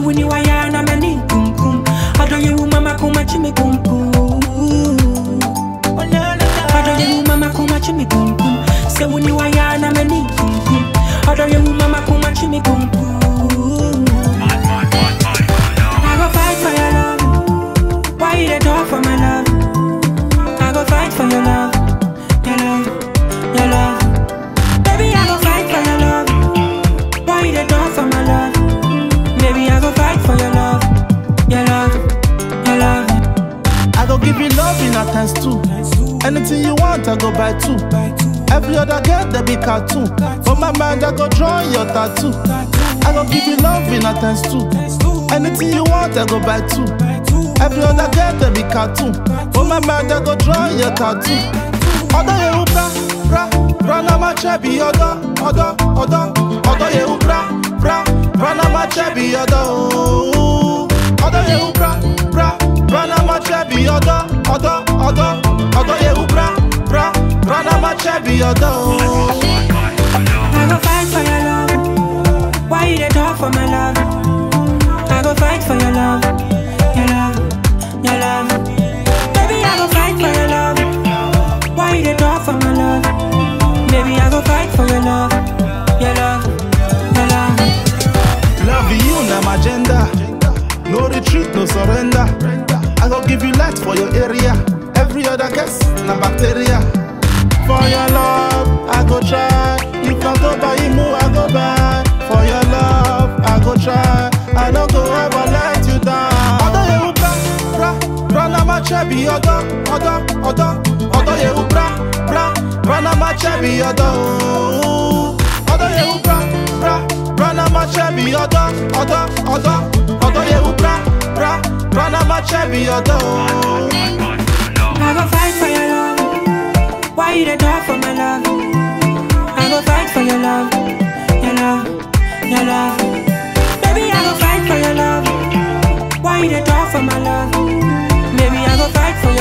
wuni waya na mani kum kum. Ado ye wu mama kuma chimi kum kum. Ado ye wu mama kuma chimi kum kum. Se wuni waya na mani kum kum. Ado ye wu mama kuma chimi kum kum. I go fight for your love. Why you dey talk for my love? I go fight for your love, your love, your love. Baby, I go fight for your love. Why you dey talk for my love? Baby, I go fight for your love, your love, your love. I go give you love in a times two. Anything you want, I go buy two. Every other girl, they be cartoon. For my mind, I go draw your tattoo. I go give you love in a times two. Anything you want, I go buy two. Every other girl, they be cartoon. For my mind, I go draw your tattoo. Odo ye u bra, bra, bra na ma chebi odo, odo, odo. Odo ye u bra, bra, bra na ma chebi odo. Odo ye u bra, bra, bra na ma chebi odo, odo, odo. Odo ye u bra, bra, bra na ma chebi odo. I go fight for your love. Why you dey talk for my love? I go fight for your love, your love, your love. Baby, I go fight for your love. Why you dey talk for my love? Baby, I go fight for your love, your love, your love. Love you na my agenda. No retreat, no surrender. I go give you light for your area. Every other guest na bacteria. For your love, I go try. If I go buy you, I go buy. For your love, I go try. I don't go ever let you down. Odo ye u bra, bra, bra na ma chebi odo, odo, odo. Odo ye u bra, bra, bra na ma chebi odo. Odo ye u bra, bra, bra na ma chebi odo, odo, odo. Odo ye u bra, bra, bra na ma chebi odo. I go fight for your love. Why you dey talk for my love? I go fight for your love, your love, your love. Baby, I go fight for your love. Why you dey talk for my love? Baby, I go fight for your